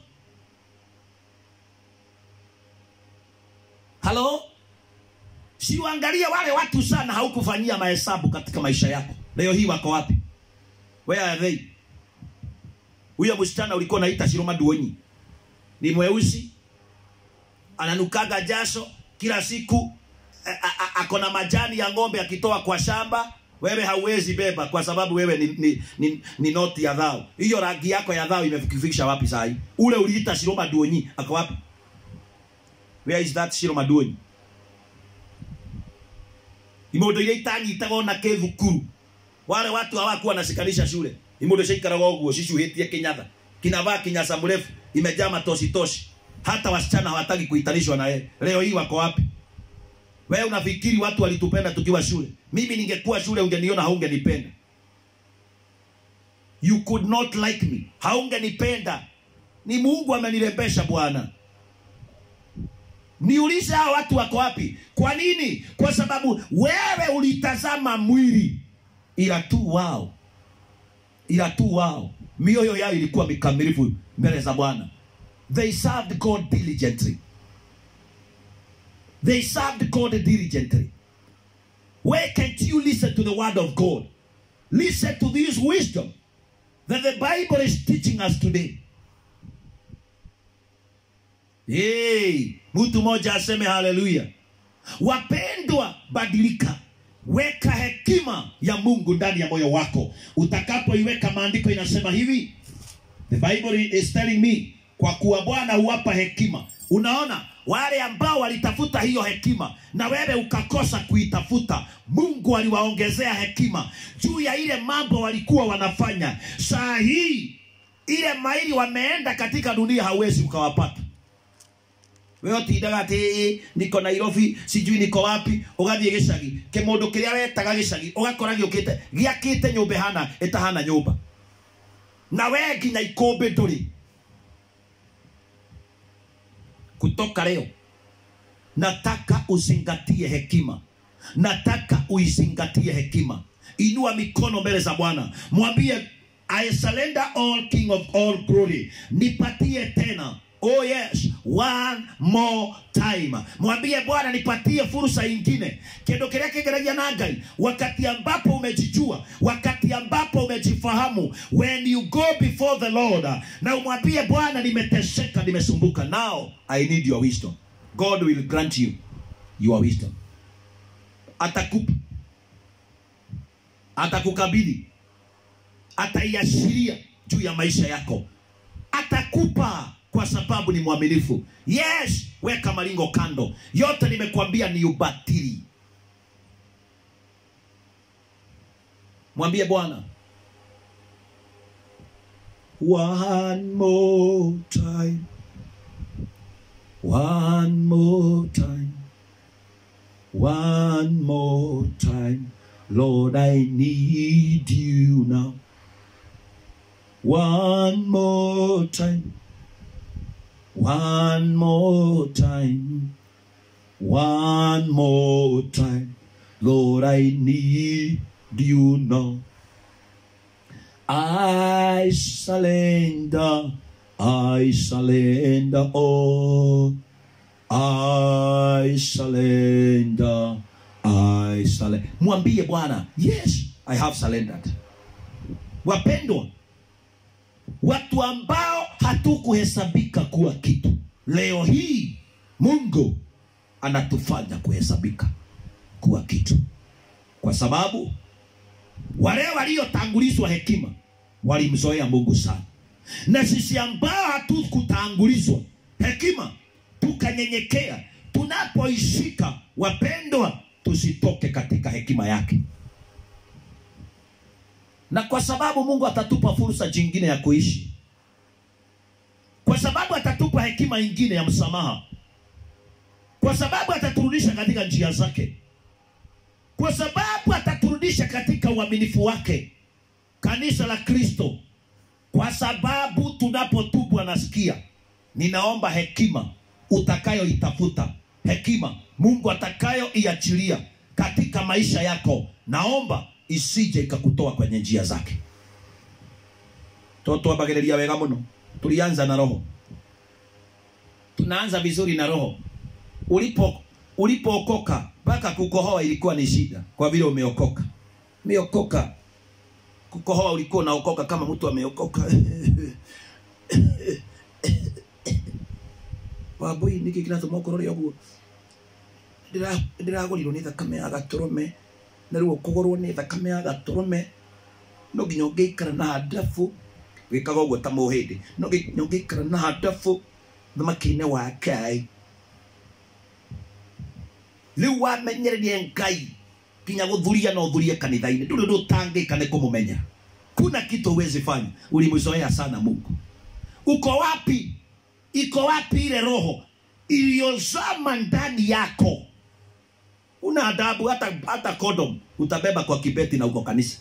halo siuangalie wale watu sana haukufanyia mahesabu katika maisha yako leo hii wako wapi where are they huyo msichana ulikuwa unaita shiroma duonyi ni mweusi ananukaga jasho kila siku a- a- a- ako na majani ya ng'ombe akitoa kwa shamba wewe hauwezi beba kwa sababu wewe ni, ni, ni, ni noti ya dhao hiyo rangi yako ya dhao imefikisha wapi saa hii ule uliita shiroma duonyi ako wapi where is that shiroma duonyi imondo iria itanyitaga ona kä thukuru wale watu hawakuwa nasikanisha shule imondo ciaikaraga ũguo cicuhĩtie kinyatha kinavaa kinyasa mrefu imejaa matositoshi hata wasichana hawataki kuitanishwa na yeye leo hii wako wapi wewe unafikiri watu walitupenda tukiwa shule mimi ningekuwa shule ungeniona haungenipenda you could not like me haungenipenda ni mungu amenirembesha bwana niulize hao watu wako wapi kwa nini kwa sababu wewe ulitazama mwili ila tu wao ila tu wao mioyo yao ilikuwa mikamilifu mbele za bwana they served god diligently they served God diligently. Why can't you listen to the word of God? Listen to this wisdom that the Bible is teaching us today. Hey, mtu mmoja aseme haleluya. Wapendwa, badilika, weka hekima ya Mungu ndani ya moyo wako. Utakapoiweka, maandiko inasema hivi, the Bible is telling me, kwa kuwa Bwana huwapa hekima. Unaona, wale ambao walitafuta hiyo hekima na wewe ukakosa kuitafuta, Mungu aliwaongezea hekima juu ya ile mambo walikuwa wanafanya. Saa hii ile maili wameenda katika dunia, hauwezi ukawapata wewe utindaga ati niko Nairobi sijui niko wapi ugathie gicagi kimundu kiria wetaga gicagi ugakora giukite giakite nyumba hana itahana nyumba na we nginya ikumbi nduri kutoka leo nataka uzingatie hekima nataka uizingatie hekima inua mikono mbele za bwana mwambie i surrender all king of all glory nipatie tena Oh yes, one more time. Mwambie Bwana, nipatie fursa ingine. Kendo kiria kingeragia na Ngai, wakati ambapo umejijua, wakati ambapo umejifahamu, when you go before the Lord, na umwambie Bwana, nimeteseka, nimesumbuka. Now I need your wisdom. God will grant you your wisdom. Atakupa, atakukabidhi, ataiashiria juu ya maisha yako, atakupa kwa sababu ni mwaminifu. Yes, weka malingo kando, yote nimekuambia ni ubatili. Mwambie Bwana, one more time, one more time, one more time, Lord, I need you now. One more time. One more time, one more time, Lord, I need you now. I surrender, I surrender all. I surrender, I surrender. Mwambie Bwana, yes, I have surrendered. Wapendwa, watu ambao hatukuhesabika kuwa kitu, leo hii Mungu anatufanya kuhesabika kuwa kitu, kwa sababu wale waliotangulizwa hekima walimzoea Mungu sana, na sisi ambao hatukutangulizwa hekima tukanyenyekea, tunapoishika wapendwa, tusitoke katika hekima yake na kwa sababu Mungu atatupa fursa jingine ya kuishi, kwa sababu atatupa hekima ingine ya msamaha, kwa sababu ataturudisha katika njia zake, kwa sababu ataturudisha katika uaminifu wake, kanisa la Kristo, kwa sababu tunapotubu anasikia. Ninaomba hekima utakayoitafuta, hekima Mungu atakayoiachilia katika maisha yako, naomba isije ikakutoa kwenye njia zake. Twambagĩrĩria wega mũno, tulianza na roho, tunaanza vizuri na roho. Ulipo ulipookoka mpaka kukohoa ilikuwa ni shida, kwa vile umeokoka. Umeokoka, kukohoa ulikuwa unaokoka kama mtu ameokoka wambui niki kinatũma ũkorore ũguo ndĩragũrirwo nĩ thakame ya gatũrũme na rĩu kũgũrwo nĩ thakame ya gatũrũme no nginya ũngĩikara na handabu wĩkaga ũguo ta mũhĩndĩ no nginya ũngĩikara na handabu thamaki-inĩ wa Ngai rĩu wamenyererie Ngai nginya gũthuria no thurie kanitha-inĩ ndũrĩ ũndũ ũtangĩka nĩ kũmũmenya kuna kitu huwezi fanya ulimzoea sana Mungu uko wapi iko wapi ile roho iliyozama ndani yako una adabu hata hata condom utabeba kwa kibeti na uko kanisa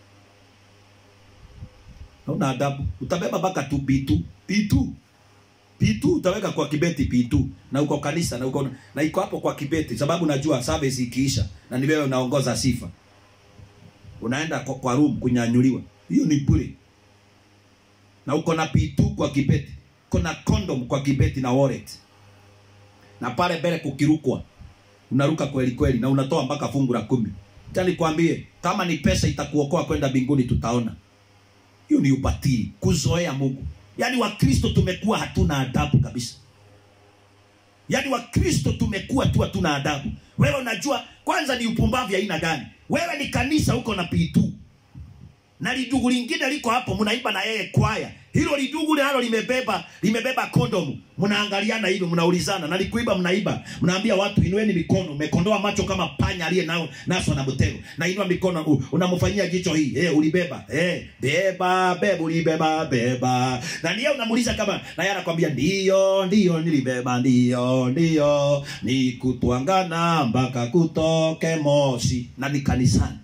una adabu utabeba mpaka tu pitu pitu pitu utaweka kwa kibeti pitu na uko kanisa na uko na iko hapo kwa kibeti sababu najua service ikiisha na ni wewe unaongoza sifa unaenda kwa, kwa room kunyanyuliwa hiyo ni bure na uko na pitu kwa kibeti kuna condom kwa kibeti na wallet na pale mbele kukirukwa unaruka kweli kweli na unatoa mpaka fungu la kumi Acha nikwambie kama ni pesa itakuokoa kwenda mbinguni tutaona hiyo ni ubatili kuzoea mungu yaani wakristo tumekuwa hatuna adabu kabisa yaani wakristo tumekuwa tu hatuna adabu wewe unajua kwanza ni upumbavu ya aina gani wewe ni kanisa huko na pitu na lidugu lingine liko hapo mnaimba na yeye kwaya hilo lidugu nalo limebeba limebeba kondomu mnaangaliana hivi mnaulizana na likuiba mnaiba mnaambia watu inueni mikono mmekondoa macho kama panya aliye nao naswa na mtego na inua mikono u- unamfanyia jicho hii eh ulibeba eh beba beba ulibeba beba na ndiye unamuuliza kama na yeye anakwambia ndio ndio nilibeba ndio ndio ni kutwangana mpaka kutoke moshi na ni kanisani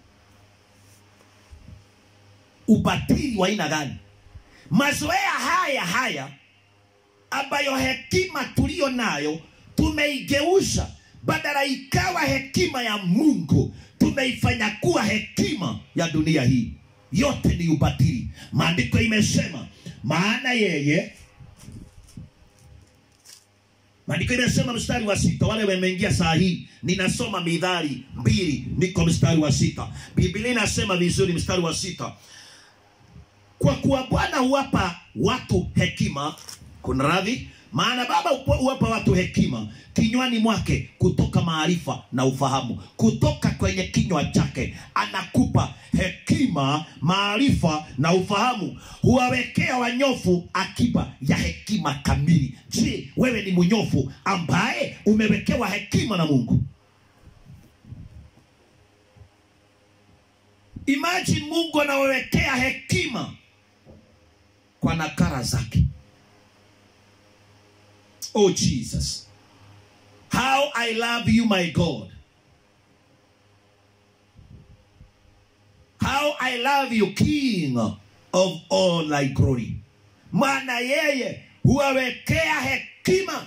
ubatili wa aina gani mazoea haya haya ambayo hekima tuliyo nayo tumeigeuza badala ikawa hekima ya mungu tumeifanya kuwa hekima ya dunia hii yote ni ubatili maandiko imesema maana yeye maandiko imesema mstari wa sita wale wameingia saa hii ninasoma midhari mbili niko mstari wa sita biblia inasema vizuri mstari wa sita kwa kuwa bwana huwapa watu hekima kuna radhi maana baba hupo- huwapa watu hekima kinywani mwake kutoka maarifa na ufahamu kutoka kwenye kinywa chake anakupa hekima maarifa na ufahamu huwawekea wanyofu akiba ya hekima kamili je wewe ni mnyofu ambaye umewekewa hekima na mungu imagine mungu anawawekea hekima kwa nakara zake oh jesus how i love you my god how i love you king of all thy glory maana yeye huwawekea hekima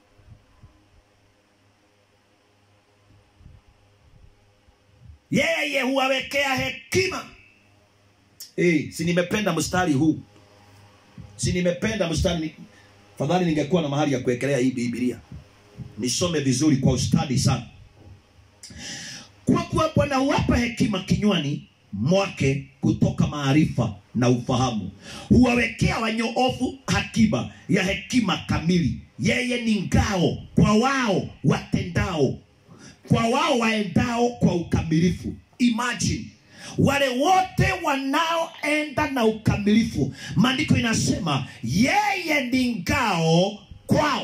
yeye huwawekea hekima hey, si nimependa mstari huu si nimependa mstari ni- fadhali ningekuwa na mahali ya kuwekelea hii bibilia nisome vizuri kwa ustadi sana kwa kuwa bwana huwapa hekima kinywani mwake kutoka maarifa na ufahamu huwawekea wanyoofu hakiba ya hekima kamili yeye ni ngao kwa wao watendao kwa wao waendao kwa ukamilifu imagine wale wote wanaoenda na ukamilifu maandiko inasema yeye ni ngao kwao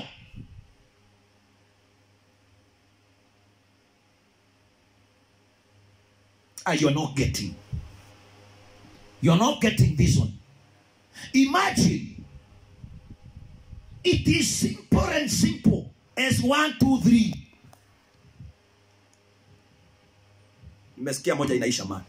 ah, you're not getting you're not getting this one imagine it is simple and simple as one two three nimesikia moja inaisha mali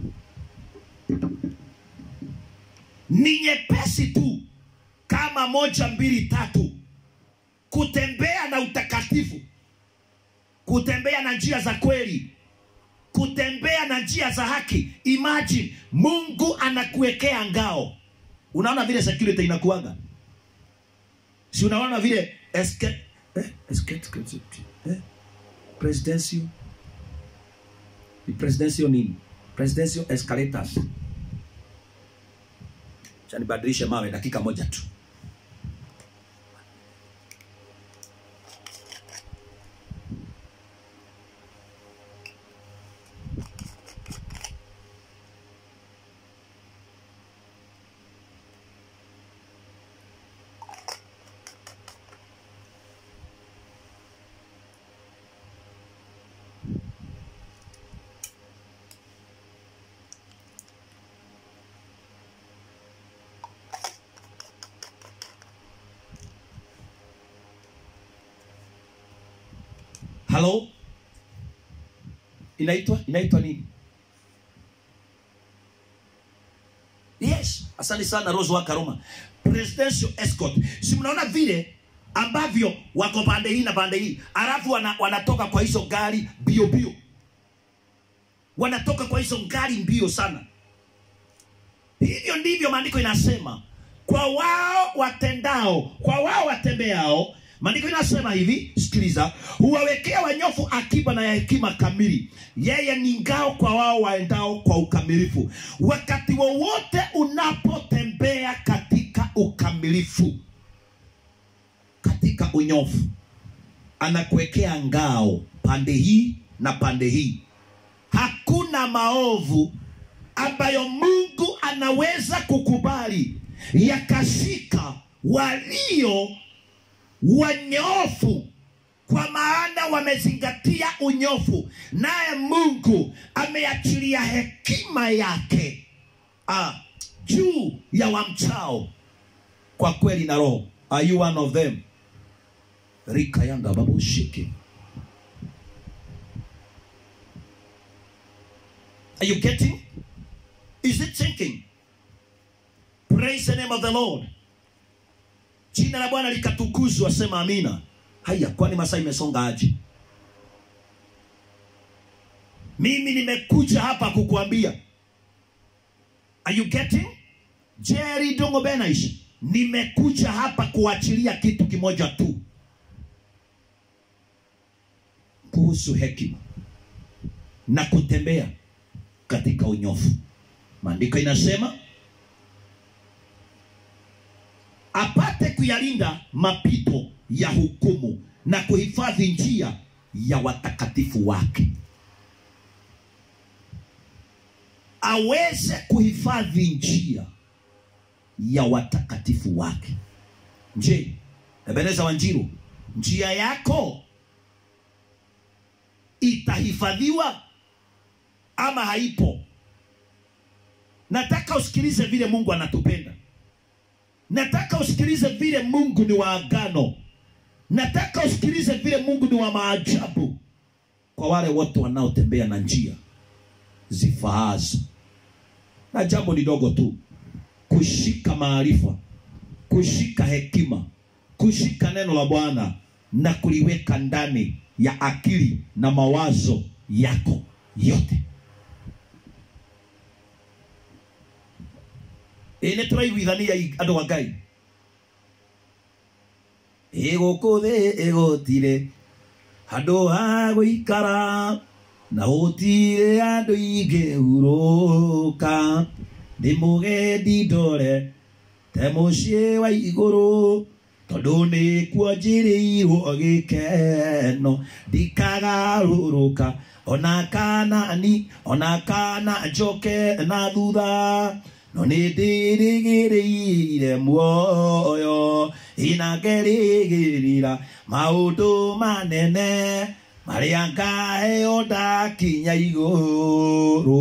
ni nyepesi tu kama moja mbili tatu kutembea na utakatifu kutembea na njia za kweli kutembea na njia za haki imagine mungu anakuwekea ngao unaona vile security inakuanga si unaona vile escape, eh, escape, eh, presidential ni presidential nini presidential escalators Acha nibadilishe mawe dakika moja tu halo inaitwa inaitwa nini yes asante sana rose wa karoma presidential escort si mnaona vile ambavyo wako pande hii na pande hii alafu wana, wanatoka kwa hizo gari bio bio wanatoka kwa hizo gari mbio sana hivyo ndivyo maandiko inasema kwa wao watendao kwa wao watembeao maandiko inasema hivi sikiliza huwawekea wanyofu akiba na ya hekima kamili yeye ni ngao kwa wao waendao kwa ukamilifu wakati wowote unapotembea katika ukamilifu katika unyofu anakuwekea ngao pande hii na pande hii hakuna maovu ambayo mungu anaweza kukubali yakashika walio wanyofu kwa maana wamezingatia unyofu naye mungu ameachilia hekima yake ah, juu ya wamchao kwa kweli na roho are you one of them rikayanda babushike are you getting is it sinking praise the name of the lord jina la bwana likatukuzwa sema amina haya kwani masaa imesonga aje mimi nimekuja hapa kukuambia are you getting jerry dongo benaish nimekuja hapa kuachilia kitu kimoja tu kuhusu hekima na kutembea katika unyofu maandiko inasema apate kuyalinda mapito ya hukumu na kuhifadhi njia ya watakatifu wake aweze kuhifadhi njia ya watakatifu wake je ebeneza wanjiru njia yako itahifadhiwa ama haipo nataka usikilize vile mungu anatupenda nataka usikilize vile mungu ni wa agano nataka usikilize vile mungu ni wa maajabu kwa wale wote wanaotembea na njia zifaazo na jambo ni dogo tu kushika maarifa kushika hekima kushika neno la bwana na kuliweka ndani ya akili na mawazo yako yote ĩ nĩ tũraiguithania i- andũ a ngai ĩgũkũ thĩ ĩgũtirĩ handũ ha gũikara na gũtirĩ andũ ingĩ hurũka ndĩ mũgendi ndore te mũciĩ wa igũrũ tondũ nĩkuo njĩrĩirwo gĩkeno ndikagarũrũka ona kana ni ona kana njoke na thutha no nĩ ndĩrĩgĩrĩire muoyo ina ngerĩgĩrĩra maũndũ manene marĩa ngaheo ndakinya igũrũ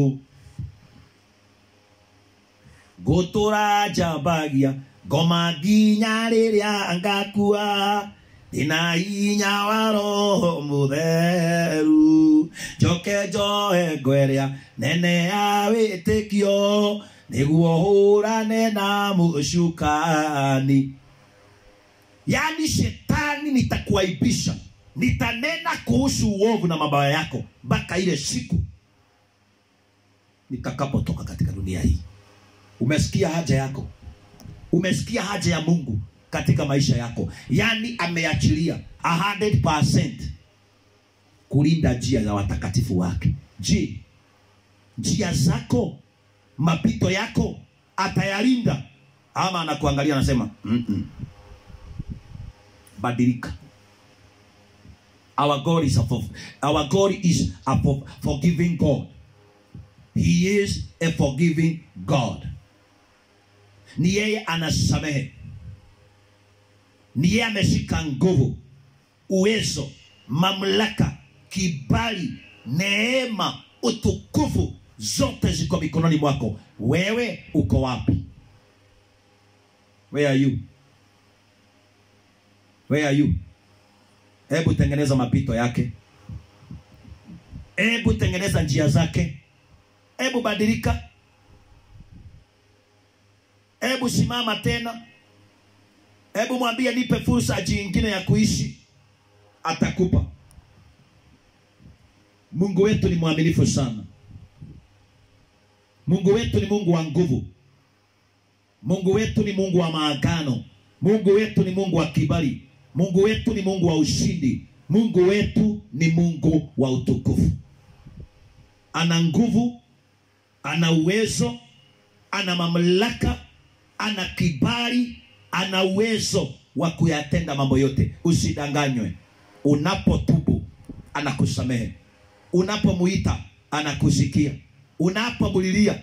ngũtũra njambagia ngoma nginya rĩrĩa ngakua ndĩna hinya wa roho mũtheru njoke njoe ngwerĩa nene ya wĩtĩkio nĩguo hũrane na mũcukani yaani shetani nitakuaibisha nitanena kuhusu uovu na mabaya yako mpaka ile siku nitakapotoka katika dunia hii umesikia haja yako umesikia haja ya mungu katika maisha yako yaani ameachilia 100% kulinda njia za watakatifu wake je njia zako mapito yako atayalinda ama anakuangalia anasema "Mm-mm. badilika our god is a for, our god is a for, forgiving god he is a forgiving god ni yeye anasamehe ni yeye ameshika nguvu uwezo mamlaka kibali neema utukufu zote ziko mikononi mwako wewe uko wapi where are you where are you hebu tengeneza mapito yake hebu tengeneza njia zake hebu badilika hebu simama tena hebu mwambie nipe fursa jingine ya kuishi atakupa mungu wetu ni mwaminifu sana mungu wetu ni mungu wa nguvu mungu wetu ni mungu wa maagano mungu wetu ni mungu wa kibali mungu wetu ni mungu wa ushindi mungu wetu ni mungu wa utukufu ana nguvu ana uwezo ana mamlaka ana kibali ana uwezo wa kuyatenda mambo yote usidanganywe unapotubu anakusamehe unapomuita anakusikia unapomulilia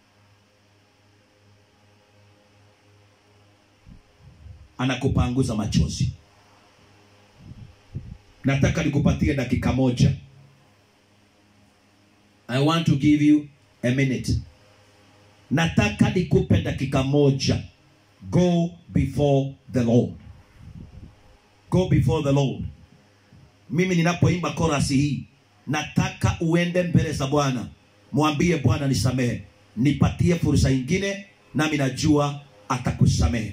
anakupanguza machozi nataka nikupatie dakika moja i want to give you a minute nataka nikupe dakika moja go before the lord go before the lord mimi ninapoimba korasi hii nataka uende mbele za bwana mwambie bwana nisamehe nipatie fursa ingine nami najua atakusamehe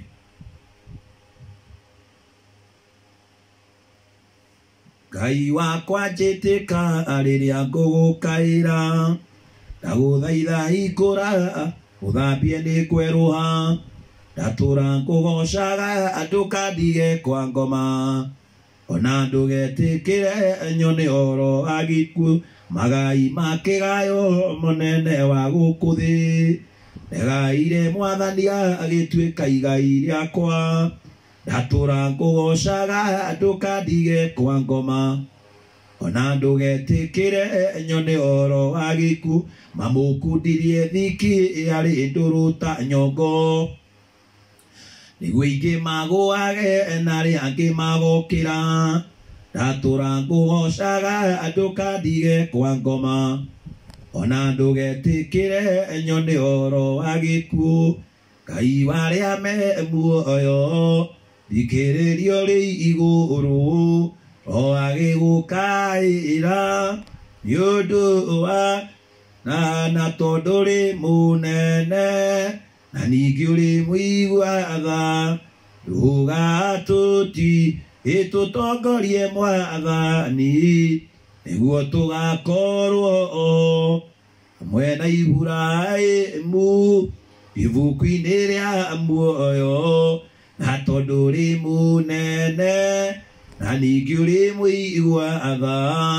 ngai wakwa njĩtĩka rĩrĩa ngũgũkaĩra ndagũthaitha hingũra ũthambie nĩ kwerũha ndatũra ngũgocaga ndũkandige kwa ngoma ona ndũgetĩkĩre nyone oro wa gĩkuũ magai ma kĩgayo mũnene wa gũkũ thĩ ndegaire mwathania agĩtuĩka igai rĩakwa ndatũra ngũgocaga ndũkandige kwa ngoma ona ndũgetĩkĩre nyone oro wa gĩkuũ mamũkundirie thiki arĩ ndũrũta nyongo nĩguo ingĩ magũage na arĩa angĩ magokĩra ndatũra ngũgocaga ndũkandige kwa ngoma ona ndũgetĩkĩre nyone oro wa gĩkuũ ngai warĩa me muoyo thikĩrĩrio rĩ igũrũ o agĩgũkaĩra nĩ ũndũ wa na na tondũ rĩ mũnene na ningĩ ũrĩ mũiguaga ndũgatũti ĩtũtongorie mwathani nĩguo tũgakorwo hamwe na Iburahĩmu ibuku-inĩ rĩa muoyo na tondũ ũrĩ mũnene na ningĩ ũrĩ mũiguaga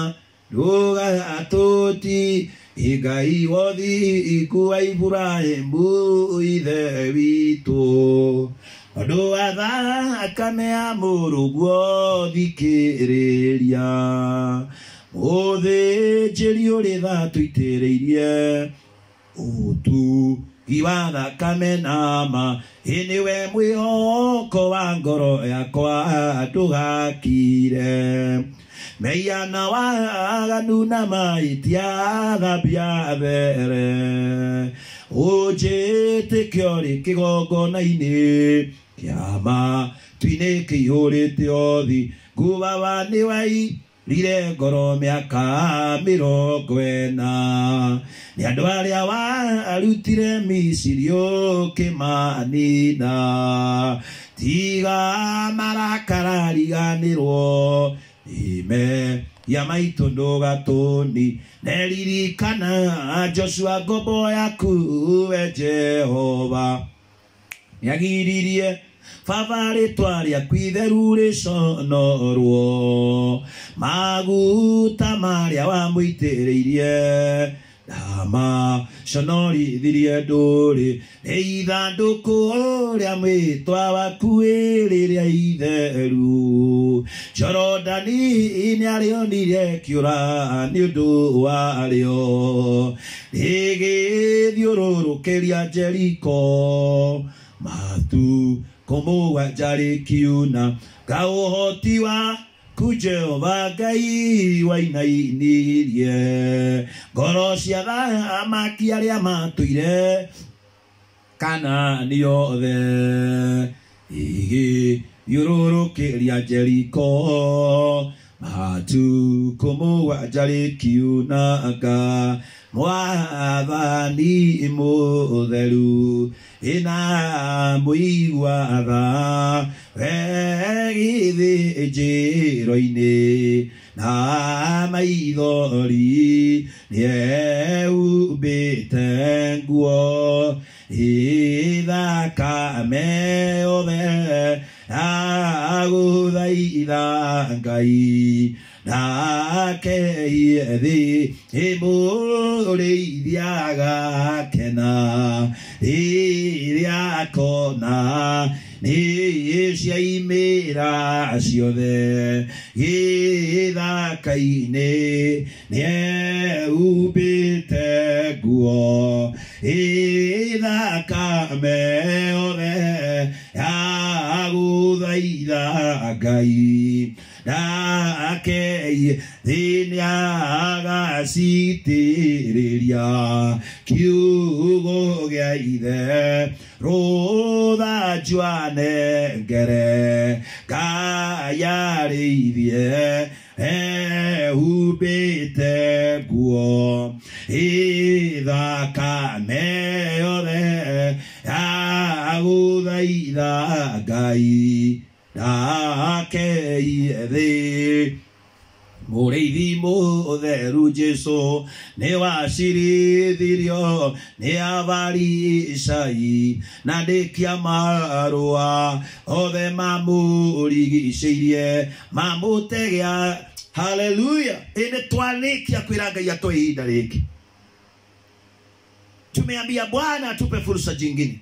ndũgatũti ngai wothiku wa Iburahĩmu ithe witũ andũ a thakame ya mũrũguo thikĩrĩria mũthĩnjĩri ũrĩ tha tũitĩrĩirie ũtu iwa thakame nama ĩnĩwe mwĩhoko wa ngoro yakwa ndũgakire meiana waganu na mahĩtia thambia mbere ũnjĩtĩkio rĩ kĩgongona-inĩ kĩama tuinĩ kĩihũrĩte othi nguvawa nĩ wai rire ngoro mĩaka mĩrongo ĩna nĩ andũ arĩa warutire misiri ũkĩmanina tiga marakara riganĩrwo ime ya maitũ ndũgatũni neririkana joshua ngombo yaku we jehova nĩagiririe baba rĩtwa rĩaku itheru rĩconorwo maguta marĩa wamũitĩrĩirie ndama conorithirie ndũrĩ nĩ ithandũkũ rĩa mwĩtwa waku rĩrĩa itheru jorodani nĩarĩonire kĩũra nĩ ũndũ warĩo rĩgĩthiũrũrũkĩria jeriko matu kũmũgwanja rĩkiuna ngaũhoti wa ku jehova ngai wainainirie ngoro cia thamaki arĩa matũire kana nĩothe igĩthiũrũrũkĩria jeriko matu kũmũgwanja rĩkiunanga mwathani mũtheru ĩna mũiguatha wegithĩ njĩro-inĩ na maithori nĩeumbĩte nguo ithakame othe ndagũthaitha ngai ndakehie thĩ ĩmũrĩithia gakena rĩrĩa kona nĩ ciaimĩra ciothe gĩthaka-inĩ nĩehumbĩte nguo ĩthakame yothe ya gũthaitha ngai ndakei thĩinĩ agacitĩrĩria kiugo gĩa ithe rũthanjwane ngere ngayarĩithie ehumbĩte nguo ĩthakame yothe ya gũthaitha ngai ndakeie thĩ mũrĩithi mũtheru jesu nĩ wacirithirio nĩ abaricai na ndĩkia marũa othe mamũrigicĩirie mamũtegea haleluya ĩnĩ twarĩkia kwĩra ngai atwe ihinda rĩngĩ tumeambia bwana atupe fursa jingine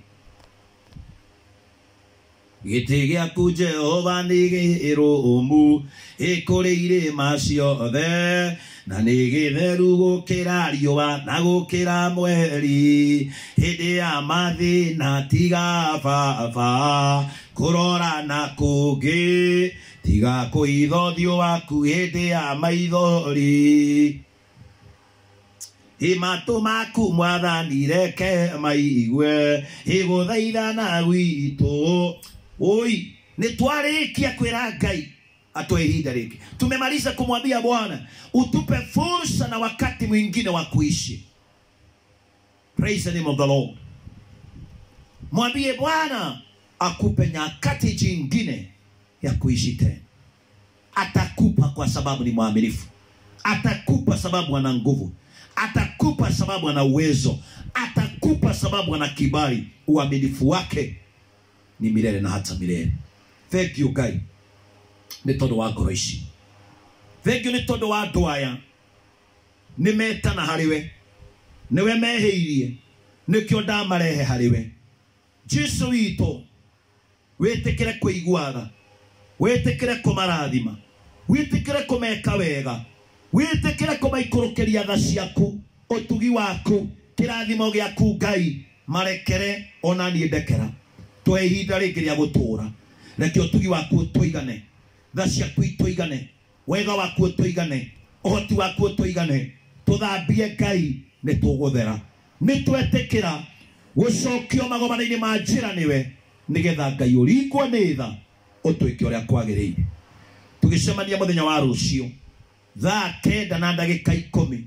gĩtĩ gĩaku jehova nĩ gĩrũmu ĩkũrĩ irĩma ciothe na nĩ gĩtheru gũkĩra riũa na gũkĩra mweri hĩndĩ ya mathĩna tiga baba kũrora na kũngĩ tiga kũitho ũthiũ waku hĩndĩ ya maithori imatũ maku mwathani reke maigue igũthaithana gwitũ oi nĩ twarĩkia kwĩra ngai atoe ihinda rĩngĩ tumemaliza kumwambia bwana utupe fursa na wakati mwingine wa kuishi praise the name of the lord mwambie bwana akupe nyakati jingine ya kuishi tena atakupa kwa sababu ni mwaminifu atakupa sababu ana nguvu atakupa sababu ana uwezo atakupa sababu ana kibali uaminifu wake ni milele na hata milele thank you ngai nĩ tondũ wa ngoro ici thengiũ nĩ tondũ wa andũ aya nĩ metana harĩwe nĩwe mehĩirie nĩkĩo ndamarehe harĩwe jesu witũ wĩtĩkĩre kũiguaga wĩtĩkĩre kũmarathima wĩtĩkĩre kũmeka wega wĩtĩkĩre kũmaikũrũkĩria tha ciaku ũtugi waku kĩrathimo gĩaku ngai marekere ona niĩ ndekera twe ihinda rĩngĩ rĩa gũtũũra reke ũtugi waku ũtũigane tha ciaku itũigane wega waku ũtũigane ũhoti waku ũtũigane tũthambie ngai nĩ tũgũthera nĩ twetĩkĩra gũcokio magomana-inĩ ma njĩra nĩwe nĩgetha ngai ũringwo nĩ tha ũtwĩke ũrĩa kwagĩrĩire tũgĩcemania mũthenya wa rũciũ thaa kenda na ndagĩka ikũmi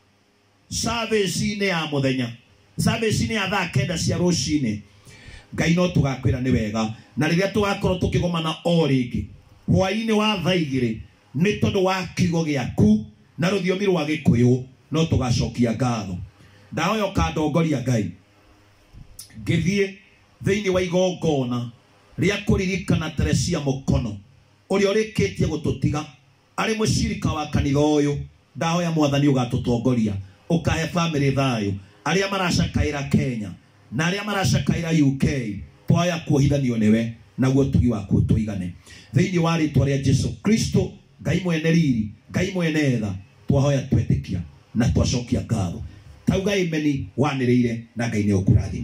savĩci-inĩ ya mũthenya savĩci-inĩ ya thaa kenda cia rũcinĩ ngai no tũgakwĩra nĩ wega na rĩrĩa tũgakorwo tũkĩgomana o rĩngĩ hwaĩ-inĩ wa thaa igĩrĩ nĩ tondũ wa kiugo gĩaku na rũthiomi rwa gĩkũyũ no tũgacokia ngatho ndahoya ũkandongoria ngai ngĩthiĩ thĩinĩ wa igongona rĩa kũririkana teresia mũkono ũrĩa ũrĩkĩtie gũtũtiga arĩ mũcirika wa kanitha ũyũ ndahoya mwathani ũgatũtongoria ũkahe bamĩrĩ thayũ arĩa maracakaĩra kenya na arĩa maracakaĩra uk twaya kuohithanio nĩwe naguo tugi waku tũigane thĩinĩ wa rĩtwa rĩa jesu kristo ngai mwene riri ngai mwene tha twahoya twetĩkia na twacokia ngatho tauga imeni wanĩrĩire na ngai nĩ ũkũrathima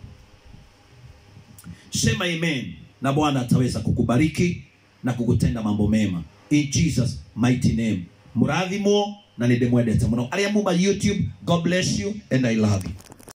sema amen na bwana ataweza kukubariki na kukutenda mambo mema in jesus mighty name mũrathimwo na nĩ ndĩmwendete mũno arĩa muma youtube god bless you and i love you